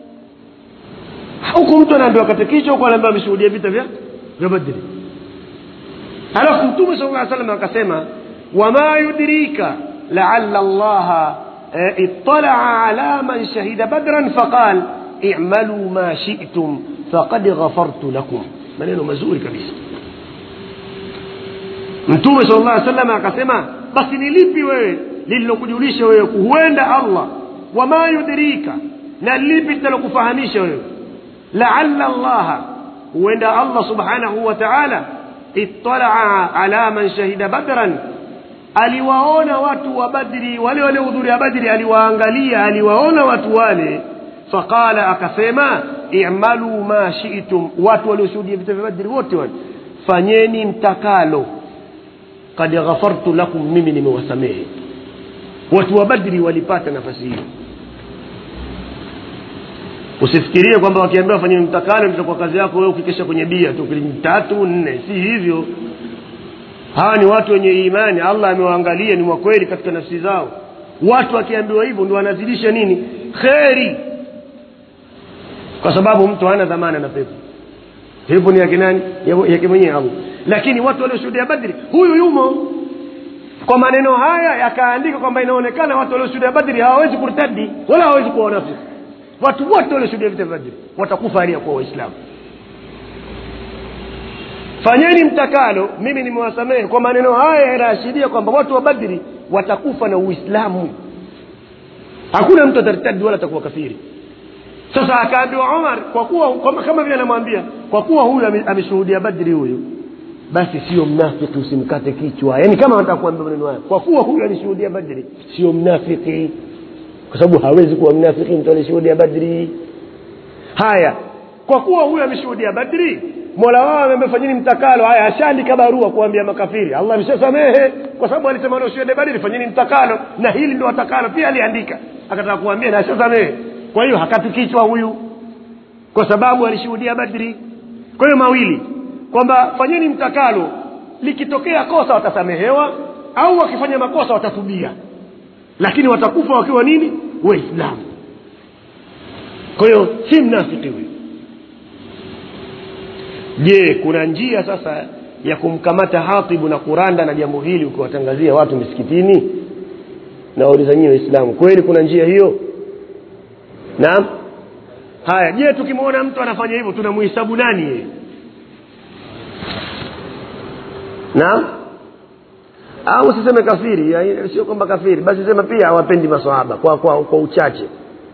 huku mtu anaambiwa kate kichwa huku anaambiwa ameshuhudia vita vya vya badri alafu mtume sala lla salam akasema wama yudrika laala llaha eh, iطalaa ala man shahida badran faqal imaluu ma shitum faqad ghafartu lakum maneno mazuri kabisa mtume sala llah salam akasema basi ni lipi wewe lililokujulisha wewe huenda allah wama yudrika na lipi linalokufahamisha wewe laala llaha huenda allah subhanahu wa taala italaa ala man shahida badran aliwaona watu wa badri wale waliohudhuria badri aliwaangalia aliwaona watu wale faqala akasema imaluu ma shitum watu walioshuhudia vita vya badri wote wale fanyeni mtakalo kad ghafartu lakum mimi nimewasamehe watu wa badri walipata nafasi hiyo usifikirie kwamba wakiambiwa fanye mtakalo itakuwa kazi yako wewe ukikesha kwenye bia tu kili tatu nne si hivyo hawa ni watu wenye imani allah amewaangalia ni wakweli katika nafsi zao watu wakiambiwa hivyo ndio wanazidisha nini kheri kwa sababu mtu hana dhamana na pepo pepo ni yake nani Ya- yake mwenyewe allah lakini watu walioshuhudia badri huyu yumo kwa maneno haya yakaandika kwamba inaonekana watu walioshuhudia badri hawawezi kurtadi wala hawawezi kuwa wanafiki watu wote walioshuhudia vita vya badri watakufa hali ya kuwa waislamu fanyeni mtakalo mimi nimewasamehe kwa maneno haya yanaashiria kwamba watu wa badri watakufa na uislamu hakuna mtu atartadi wala atakuwa kafiri sasa akaambiwa omar kwa kuwa kama, kama vile anamwambia kwa kuwa huyu ame- ameshuhudia badri huyu basi sio mnafiki usimkate kichwa yaani kama anataka kuambia maneno haya kwa kuwa huyu alishuhudia badri sio mnafiki kwa sababu hawezi kuwa mnafiki mtu alishuhudia badri haya kwa kuwa huyu ameshuhudia badri mola wao amefanyeni mtakalo haya ashaandika barua kuambia makafiri allah ameshasamehe kwa sababu alisema wanaoshuhudia badri fanyeni mtakalo na hili ndo watakalo pia aliandika akataka kuambia na ashasamehe kwa hiyo hakati kichwa huyu kwa sababu alishuhudia badri kwa hiyo mawili kwamba fanyeni mtakalo likitokea kosa watasamehewa au wakifanya makosa watatubia lakini watakufa wakiwa nini waislamu kwa hiyo si mnafiki huyu je kuna njia sasa ya kumkamata hatibu na kuranda na jambo hili ukiwatangazia watu misikitini na wauliza nyie waislamu kweli kuna njia hiyo naam haya je tukimwona mtu anafanya hivyo tunamhesabu nani yeye naam au usiseme kafiri ya- sio kwamba kafiri basi sema pia hawapendi maswahaba kwa, kwa, kwa uchache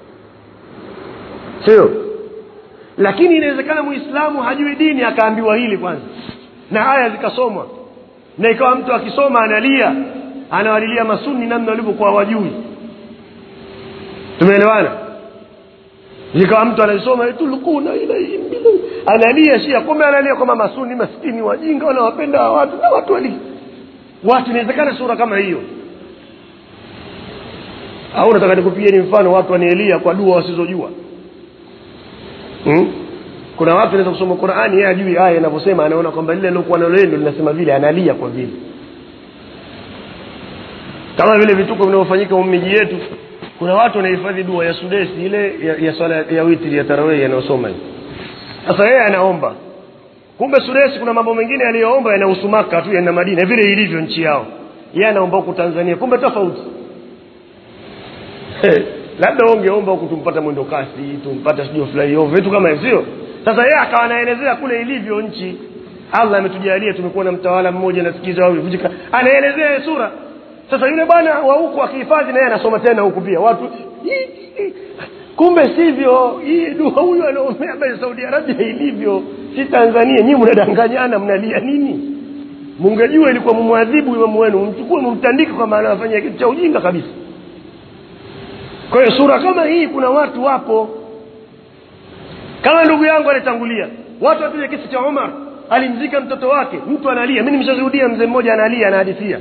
sio lakini inawezekana muislamu hajui dini akaambiwa hili kwanza na aya zikasomwa na ikawa mtu akisoma analia anawalilia masuni namna walivyokuwa wajui tumeelewana ikawa mtu anasoma tulukuna ilaihim bilu- analia shia kumbe analia kwamba masuni maskini wajinga wanawapenda hawa watu na watu wali watu inawezekana sura kama hiyo au nataka nikupigieni mfano watu wanielia kwa dua wasizojua hmm? kuna watu wanaweza kusoma qurani yeye ajui aya inavyosema anaona kwamba lile lilokuwa nalo yeye ndo linasema vile analia kwa vile kama vile vituko vinavyofanyika miji yetu kuna watu wanahifadhi dua ya sudesi ile ya, ya swala ya witri ya tarawih yanayosoma hiyo sasa yeye anaomba kumbe sudesi kuna mambo mengine aliyoomba yanahusu maka tu yana madina vile ilivyo nchi yao yeye anaomba huku tanzania kumbe tofauti labda ungeomba huku tumpata mwendo kasi tumpata sijui flyover vitu kama hivyo sio sasa yeye akawa anaelezea kule ilivyo nchi allah ametujalia tumekuwa na mtawala mmoja nasikiza au vujika anaelezea ile sura sasa yule bwana wa huku akihifadhi naye anasoma tena huku pia watu "Hii, hii." kumbe sivyo hii dua huyu anaombea basi saudi arabia ilivyo si tanzania nyii mnadanganyana mnalia nini mungejua ilikuwa mumwadhibu imamu wenu mchukue mumtandike kwamba anafanya kitu cha ujinga kabisa kwa hiyo sura kama hii kuna watu wapo kama ndugu yangu alitangulia watu wapige kisa cha omar alimzika mtoto wake mtu analia mi nimeshashuhudia mzee mmoja analia anahadithia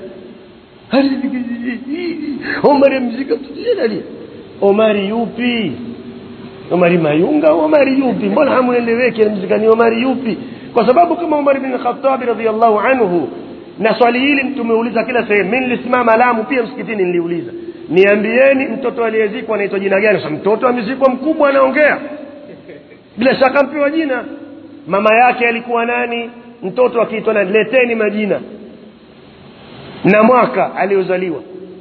omar amzika mtoto yeye analia omari yupi omari mayunga au omari yupi mbona hamueleweki alimzika ni omari yupi kwa sababu kama umar bin khatabi radiallahu anhu na swali hili tumeuliza kila sehemu mi nilisimama lamu pia msikitini niliuliza niambieni mtoto aliyezikwa anaitwa jina gani sasa mtoto amezikwa mkubwa anaongea bila shaka mpewa jina mama yake alikuwa nani mtoto akiitwa nani leteni majina na mwaka aliozaliwa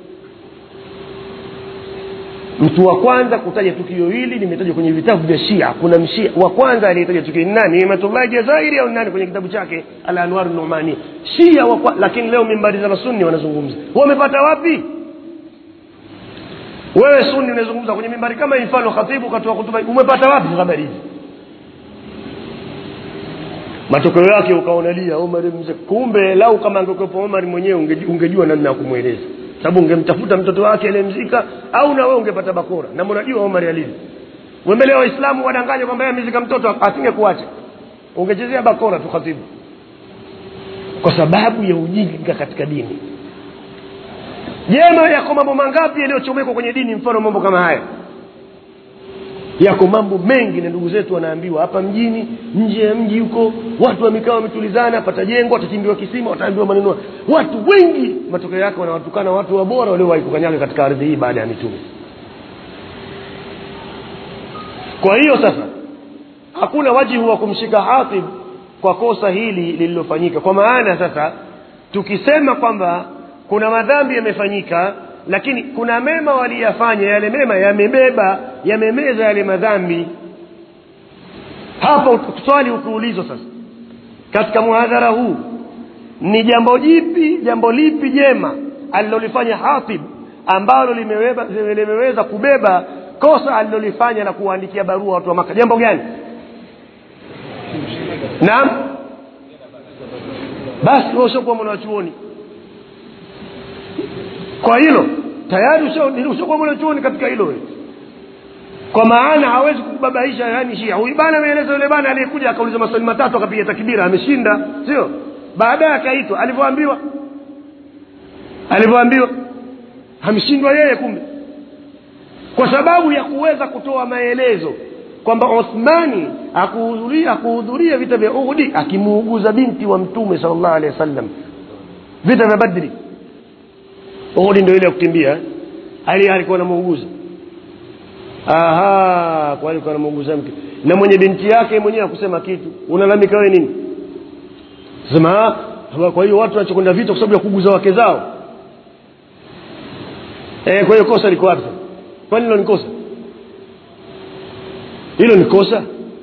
mtu wa kwanza kutaja tukio hili limetajwa kwenye vitabu vya shia kuna mshia wa kwanza aliyetaja tukio ni nani imatullahi jazairi au nani kwenye kitabu chake al anwar numani shia wa kwa, lakini leo mimbari za masunni wanazungumza wamepata wapi wewe sunni unazungumza kwenye mimbari kama hii mfano khatibu katoa hutuba umepata wapi habari hizi matokeo yake ukaonalia omar mzee kumbe lau kama angekuwepo omar mwenyewe unge- ungejua namna ya kumweleza sababu ungemtafuta mtoto wake aliyemzika au na wewe ungepata bakora na mnajua omar alivyo wembele waislamu wadanganya kwamba yeye amezika mtoto asinge kuacha ungechezea bakora tu khatibu kwa sababu ya ujinga katika dini jema yako mambo mangapi yaliyochomekwa kwenye dini mfano mambo kama haya yako mambo mengi na ndugu zetu wanaambiwa hapa mjini nje ya mji huko watu wamekaa wametulizana patajengwa watachimbiwa kisima wataambiwa maneno watu wengi matokeo yake wanawatukana watu wabora waliowahi kukanyaga katika ardhi hii baada ya mitume kwa hiyo sasa hakuna wajibu wa kumshika hatib kwa kosa hili lililofanyika kwa maana sasa tukisema kwamba kuna madhambi yamefanyika lakini kuna mema waliyafanya yale mema yamebeba yamemeza yale madhambi hapa swali ukiulizwa sasa katika muhadhara huu ni jambo jipi jambo lipi jema alilolifanya hatib ambalo limeweba, limeweza kubeba kosa alilolifanya na kuwaandikia barua watu wa maka jambo gani naam basi wewe ushakuwa mwanachuoni kwa hilo tayari usha- ushakuwa mwanachuoni katika hilo wewe kwa maana hawezi kukubabaisha yani shia huyu bana ameeleza yule bana aliyekuja akauliza maswali matatu akapiga takbira ameshinda sio baadaye akaitwa alivyoambiwa alivyoambiwa ameshindwa yeye kumbe kwa sababu ya kuweza kutoa maelezo kwamba Uthmani akuhudhuria akuhudhuria vita vya Uhudi akimuuguza binti wa mtume sallallahu alaihi wasallam vita vya Badri Uhudi ndio ile ya kukimbia eh? Ali alikuwa anamuuguza aha kwa alikuwa anamuuguza mke na mwenye binti yake mwenyewe akusema kitu unalalamika wewe nini sema ah, kwa hiyo watu wanachokwenda vita kwa sababu ya kuguza wake zao eh, kwa hiyo kosa liko wapi sasa? kwani hilo ni kosa hilo ni kosa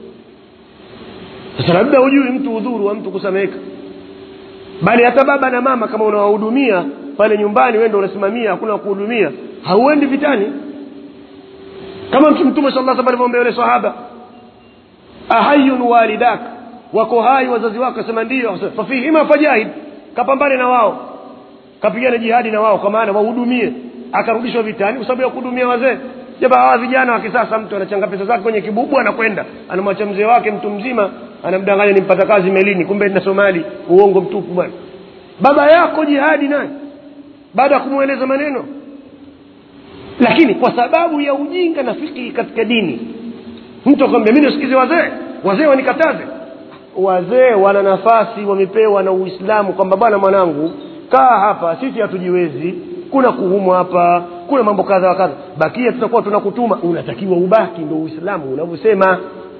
sasa labda hujui mtu udhuru wa mtu kusameheka bali hata baba na mama kama unawahudumia pale nyumbani wewe ndio unasimamia hakuna kuhudumia hauendi vitani kama mtu mtume sallallahu alaihi wasallam alivyomwambia yule sahaba ahayun walidak wako hai wazazi wako asema ndio Akasema, fafihima fajahid kapambane na wao kapigana jihadi na wao kwa maana wahudumie akarudishwa vitani kwa sababu ya kuhudumia wazee jaba hawa vijana wa kisasa mtu anachanga pesa zake kwenye kibubu anakwenda anamwacha mzee wake mtu mzima anamdanganya nimpata kazi melini kumbe na somali uongo mtupu bwana baba yako jihadi naye baada ya kumweleza maneno lakini kwa sababu ya ujinga na fikhi katika dini mtu akwambia mimi nisikize wazee wazee wanikataze wazee wana nafasi wamepewa na uislamu kwamba bwana mwanangu kaa hapa sisi hatujiwezi kuna kuumwa hapa kuna mambo kadha wa kadha bakia tutakuwa tunakutuma unatakiwa ubaki ndo uislamu unavyosema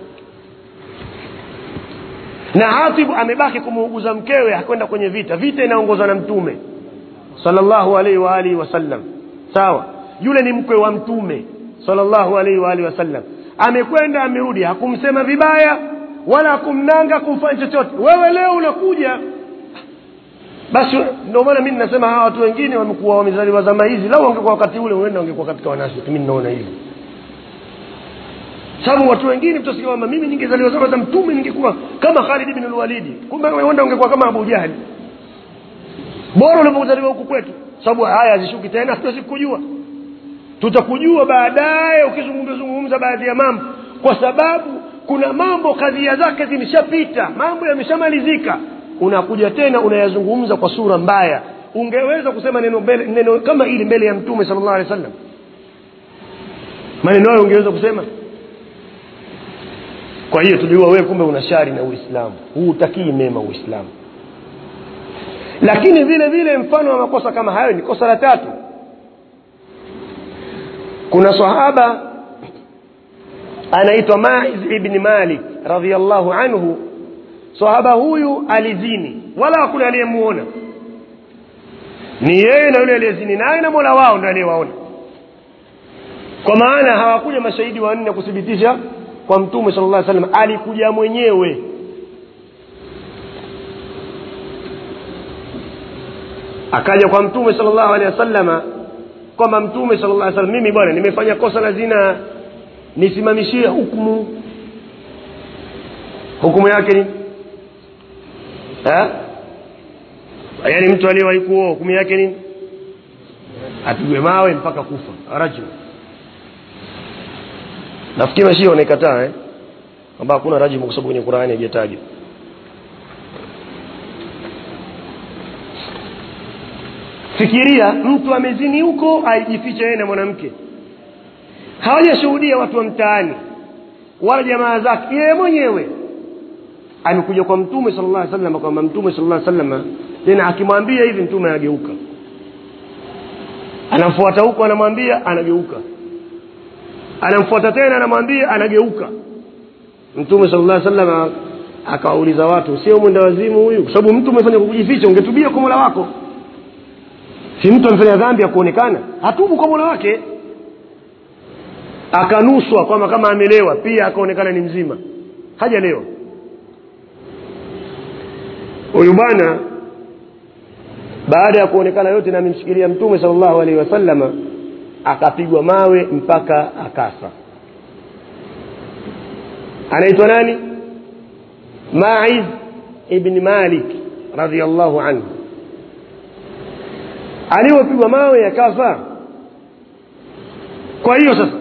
na hatibu amebaki kumuuguza mkewe hakwenda kwenye vita vita inaongozwa na mtume sallallahu alaihi wa alihi wasallam sawa yule ni mkwe wa mtume sallallahu alaihi wa alihi wasallam amekwenda amerudi hakumsema vibaya wala hakumnanga kumfanya chochote wewe leo unakuja basi ndio maana mimi ninasema hawa watu wengine wamekuwa wamezaliwa zama hizi lau wangekuwa wakati ule huenda wangekuwa katika wanafiki mimi ninaona hivi sababu watu wengine mtasikia kwamba mimi ningezaliwa zama za mtume ningekuwa kama Khalid ibn al-Walid kumbe huenda ungekuwa kama Abu Jahali bora ulipozaliwa huku kwetu sababu haya hazishuki tena hatuwezi kujua tutakujua baadaye ukizungumza zungumza baadhi ya mambo kwa sababu kuna mambo kadhia zake zimeshapita mambo yameshamalizika unakuja tena unayazungumza kwa sura mbaya ungeweza kusema neno, mbele, neno kama hili mbele ya mtume sallallahu alaihi wasallam maneno hayo ungeweza kusema kwa hiyo tulijua wewe kumbe una shari na uislamu huutakii mema uislamu lakini vile vile mfano wa makosa kama hayo ni kosa la tatu kuna sahaba anaitwa maiz ibni malik radiallahu anhu sahaba huyu alizini wala hakuna aliyemuona ni yeye na yule aliyezini naye na mola wao ndo aliyewaona kwa maana hawakuja mashahidi wanne kuthibitisha kwa mtume sala llah salam alikuja mwenyewe akaja kwa mtume sala llahu alehi wasalama kwamba mtume sala llah salam mimi bwana nimefanya kosa la zina nisimamishie hukumu hukumu yake ni ha? yaani mtu aliyewahi kuoa hukumu yake nini apigwe mawe mpaka kufa rajul nafikiri mashia wanaikataa eh? kwamba hakuna rajimu kwa sababu kwenye qurani haijatajwa fikiria mtu amezini huko aijificha yeye na mwanamke hawajashuhudia watu wa mtaani wala jamaa zake yeye mwenyewe amekuja kwa mtume sala llah salama kwamba mtume sala llah salama tena akimwambia hivi mtume anageuka anamfuata huko anamwambia anageuka anamfuata tena anamwambia anageuka mtume sala llah salama akawauliza watu sio mwenda wazimu huyu kwa sababu mtu umefanya kwa kujificha ungetubia kwa mola wako si mtu amefanya dhambi ya kuonekana hatubu kwa mola wake akanuswa kwamba kama amelewa pia akaonekana ni mzima hajalewa huyu bwana baada ya kuonekana yote na amemshikilia mtume salllahu alaihi wasallama akapigwa mawe mpaka akafa anaitwa nani maiz ibni malik radiallahu anhu aliyopigwa mawe akafa kwa hiyo sasa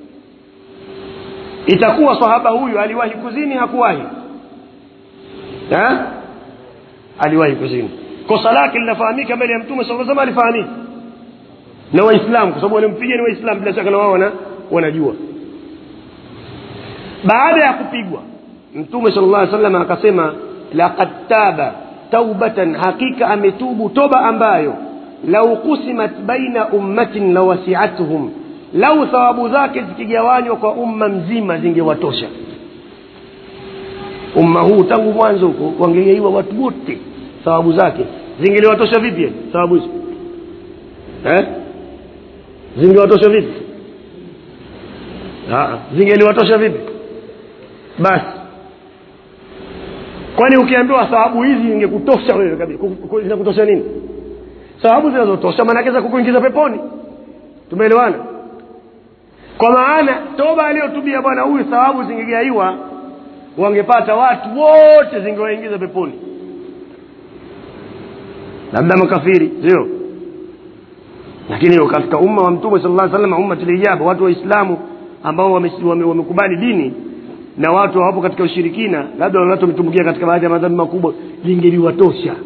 itakuwa sahaba huyu aliwahi kuzini hakuwahi ha? aliwahi kuzini kosa lake linafahamika mbele ya mtume saa salama alifahamika na waislamu kwa sababu walimpiga ni waislamu bila shaka na wao wana, wanajua baada ya kupigwa mtume sala llah salam akasema laqad taba taubatan hakika ametubu toba ambayo lau kusimat baina ummatin lawasiathum lau thawabu zake zikigawanywa kwa umma mzima zingewatosha umma huu tangu mwanzo huko wangegaiwa watu wote thawabu zake zingeliwatosha vipi thawabu hizo eh? zingewatosha vipi zingeliwatosha vipi basi kwani ukiambiwa thawabu hizi ingekutosha wewe kabisa zinakutosha nini thawabu zinazotosha maanake za kukuingiza peponi tumeelewana kwa maana toba aliyotubia bwana huyu thawabu zingegaiwa wangepata watu wote zingewaingiza peponi labda makafiri sio lakini katika umma wa mtume sala llah salam ummatulijaba watu waislamu ambao wamekubali wame, wame dini na watu hawapo katika ushirikina labda watu wametumbukia katika baadhi ya madhambi makubwa lingeliwatosha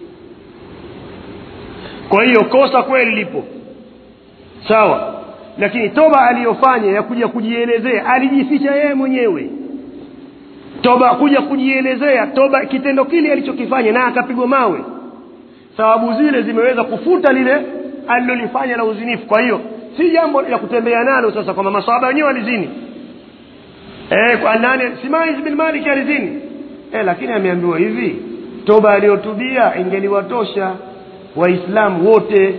kwa hiyo kosa kweli lipo sawa lakini toba aliyofanya ya kuja kujielezea alijificha yeye mwenyewe toba kuja kujielezea toba kitendo kile alichokifanya na akapigwa mawe thawabu zile zimeweza kufuta lile alilolifanya la uzinifu kwa hiyo si jambo la kutembea nalo sasa kwamba masahaba wenyewe walizini e, kwa nani simais bin malik alizini e, lakini ameambiwa hivi toba aliyotubia ingeliwatosha waislamu wote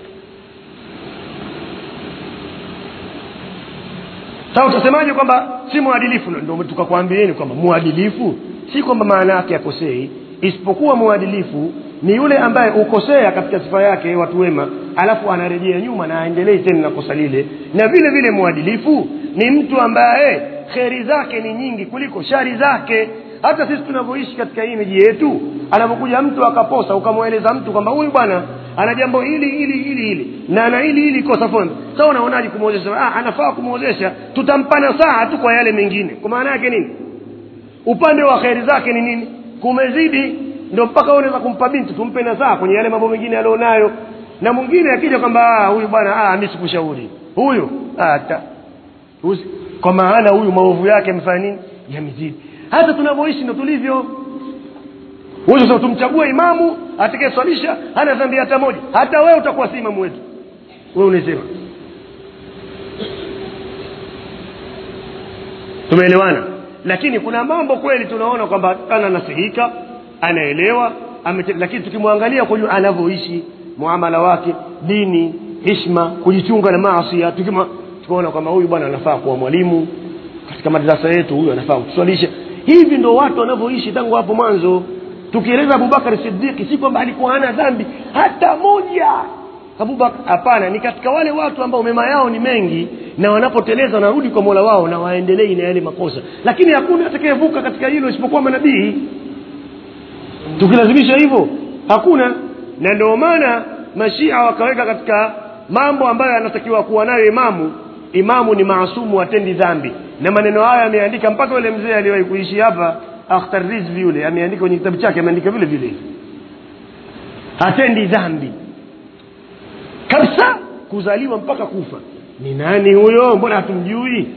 sasa utasemaje kwamba si mwadilifu ndio tukakwambieni kwamba mwadilifu si kwamba maana yake akosei isipokuwa mwadilifu ni yule ambaye ukosea katika sifa yake watu wema alafu anarejea nyuma na aendelei tena na kosa lile na vile vile mwadilifu ni mtu ambaye kheri zake ni nyingi kuliko shari zake hata sisi tunavyoishi katika hii miji yetu anapokuja mtu akaposa ukamweleza mtu kwamba huyu bwana ana jambo hili hili hili hili na ana hili hili kosa fulani sasa unaonaje kumwozesha ah, anafaa kumwozesha tutampana saa tu kwa yale mengine kwa maana yake nini upande wa kheri zake ni nini kumezidi ndio mpaka unaweza kumpa binti tumpe na saa kwenye yale mambo mengine alionayo na mwingine akija kwamba huyu bwana ah, mi sikushauri huyu hata kwa maana huyu maovu yake amefanya nini yamezidi hata tunavyoishi ndo tulivyo huyu sasa tumchague imamu atakayeswalisha hana dhambi hata moja hata wewe utakuwa si imamu wetu wewe unasema tumeelewana lakini kuna mambo kweli tunaona kwamba ananasihika anaelewa amete, lakini tukimwangalia kujua anavyoishi muamala wake dini hishma kujichunga na maasia tukaona kwamba huyu bwana anafaa kuwa mwalimu katika madarasa yetu huyu anafaa kutuswalisha hivi ndo watu wanavyoishi tangu hapo mwanzo tukieleza abubakar sidiki si kwamba alikuwa hana dhambi hata moja abubakar hapana ni katika wale watu ambao mema yao ni mengi na wanapoteleza wanarudi kwa mola wao na waendelei na yale makosa lakini hakuna atakayevuka katika hilo isipokuwa manabii tukilazimisha hivyo hakuna na ndio maana mashia wakaweka katika mambo ambayo anatakiwa kuwa nayo imamu imamu ni maasumu atendi dhambi na maneno hayo ameandika mpaka yule mzee aliyewahi kuishi hapa akhtar rizvi yule ameandika kwenye kitabu chake ameandika vile vile hatendi dhambi kabisa kuzaliwa mpaka kufa ni nani huyo mbona hatumjui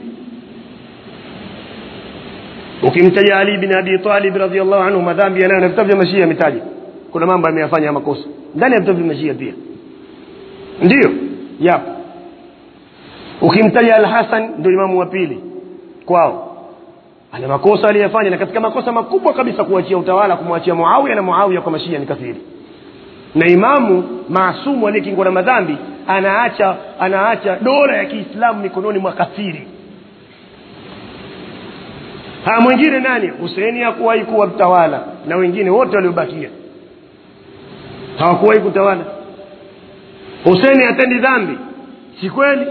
ukimtaja ali bin abi talib radiallahu anhu madhambi yanayo na vitabu vya mashia ametaja kuna mambo ameyafanya ya makosa ndani ya vitabu vya mashia pia ndiyo yapo ukimtaja alhasan ndio imamu wa pili kwao ana makosa aliyefanya na katika makosa makubwa kabisa kuachia utawala kumwachia muawiya na muawiya kwa mashia ni kathiri na imamu maasumu aliyekingwa na madhambi anaacha anaacha dola ya kiislamu mikononi mwa kathiri ha mwingine nani huseni hakuwahi kuwa mtawala na wengine wote waliobakia hawakuwahi kutawala huseni hatendi dhambi si kweli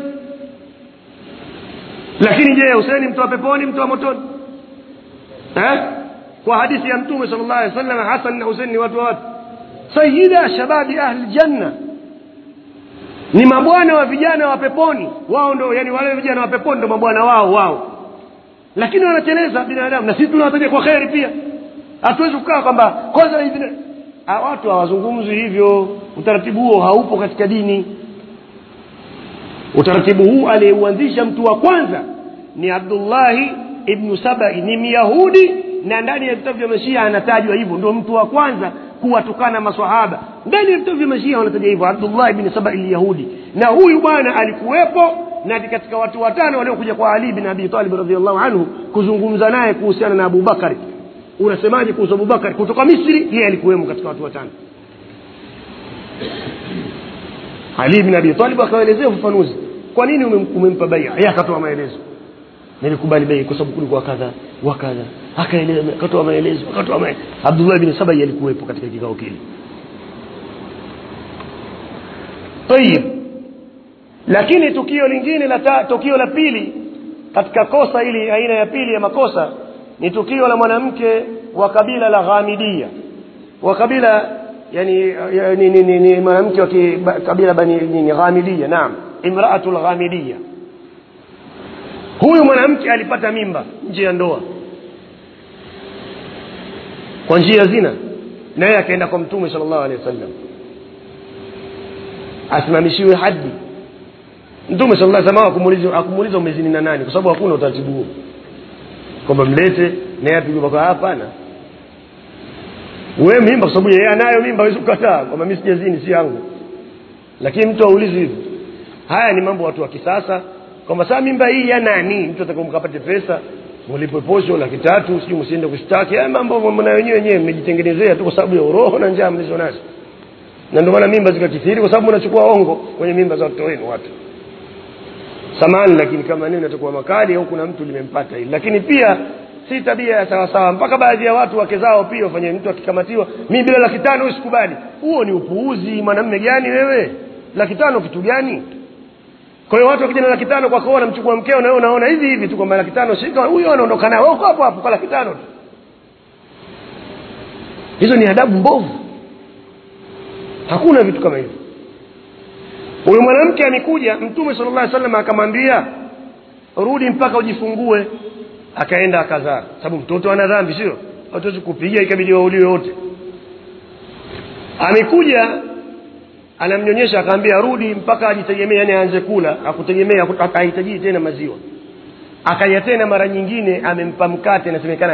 lakini je huseni mtu wa peponi mtu wa motoni eh? kwa hadithi ya mtume sal llah alih wasallam hasan na husein ni watu wa watu sayida shababi ahli ljanna ni mabwana wa vijana wa peponi wao ndo yani wale vijana wa peponi ndo mabwana wao wao lakini wanateleza binadamu na sisi tunawataja kwa kheri pia hatuwezi kukaa kwamba kwanza hivi na- Ah, watu hawazungumzi hivyo utaratibu huo haupo katika dini utaratibu huu aliyeuanzisha mtu wa kwanza ni abdullahi ibnu sabai ni myahudi na ndani ya vitabu vya mashia anatajwa hivyo ndio mtu wa kwanza kuwatukana masahaba ndani ya vitabu vya mashia wanataja hivyo abdullah ibni sabai lyahudi na huyu bwana alikuwepo na ni katika watu watano waliokuja kwa ali bin abi talib radiallahu anhu kuzungumza naye kuhusiana na abubakari unasemaje kuhusu abubakari kutoka misri yeye alikuwemo katika watu watano ali bin abi talib akaelezea ufafanuzi kwa nini umem- umempa baia yeye akatoa maelezo nilikubali bei kwa sababu kulikuwa kadha wa kadha akaeleza akatoa maelezo akatoa maelezo abdullah bin sabai alikuwepo katika kikao kile tayib lakini tukio lingine la ta, tukio la pili katika kosa hili aina ya pili ya makosa ni tukio la mwanamke wa kabila la ghamidia wa kabila yani, yani ni, ni, ni mwanamke wa ki- ba- kabila bani nini ghamidia naam imraatu lghamidia huyu mwanamke alipata mimba nje ya ndoa kwa njia ya zina naye akaenda kwa mtume sala llahu alehi wasallam asimamishiwe hadi mtume sala llah salam akumuuliza akumuuliza umezini na nani kwa sababu hakuna utaratibu huo kwamba mlete naye apigwe kwa hapana we mimba kwa sababu yeye anayo mimba awezi kukataa kwamba mi sijazini si yangu lakini mtu aulizi hivyo haya ni mambo watu wa kisasa kwamba saa mimba hii ya nani mtu ataka mkapate pesa mlipe posho laki tatu sijui msiende kushtaki haya mambo mna wenyewe wenyewe mmejitengenezea tu kwa sababu ya uroho na njaa mlizo nazo na ndio maana mimba zikakithiri kwa sababu mnachukua ongo kwenye mimba za watoto wenu watu samani lakini kama nini natakuwa makali au kuna mtu limempata hili lakini pia si tabia ya sawasawa mpaka baadhi ya watu wake zao pia wafanye mtu akikamatiwa mi bila laki tano usikubali huo ni upuuzi mwanamme gani wewe laki tano kitu gani kwa hiyo watu wakija na laki tano kwako wanamchukua mkeo na wewe unaona hivi hivi tu kwamba laki tano shika huyo anaondoka naye wewe uko hapo hapo kwa laki tano tu hizo ni adabu mbovu hakuna vitu kama hivyo huyu mwanamke amekuja mtume sala llah salam akamwambia rudi mpaka ujifungue akaenda akazaa sababu mtoto ana dhambi sio hatuwezi kupiga ikabidi wauliwe wote amekuja anamnyonyesha akaambia rudi mpaka ajitegemee yani aanze kula akutegemea hahitajii tena maziwa akaja tena mara nyingine amempa mkate inasemekana